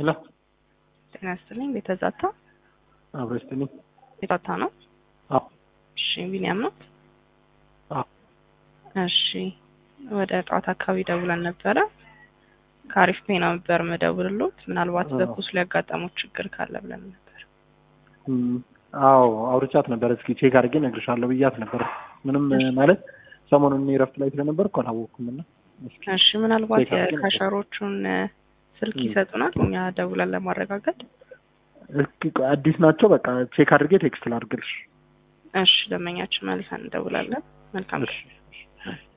ሄሎ ጤና ይስጥልኝ። ቤተዛታ አብሮ ይስጥልኝ። ቤታታ ነው። አዎ እሺ ቢኒያም ነው። አዎ እሺ ወደ ጠዋት አካባቢ ደውለን ነበረ። ከአሪፍ ፔና ነበር መደውልሎት ምናልባት አዎ። በኩስ ሊያጋጠመው ችግር ካለ ብለን ነበር። እም፣ አዎ አውርቻት ነበር። እስኪ ቼክ አድርጌ እነግርሻለሁ ብያት ነበር። ምንም ማለት ሰሞኑን እኔ እረፍት ላይ ስለነበርኩ አላወቅኩም እና እስኪ እሺ ምናልባት ቼክ አድርጌ ነበር። የካሸሮቹን እ፣ ስልክ እም። ይሰጡናል እኛ ደውለን ለማረጋገጥ። እስኪ ቆይ አዲስ ናቸው። በቃ ቼክ አድርጌ ቴክስት ላድርግልሽ። እሺ ደንበኛችን መልሰን እንደውላለን። መልካም እሺ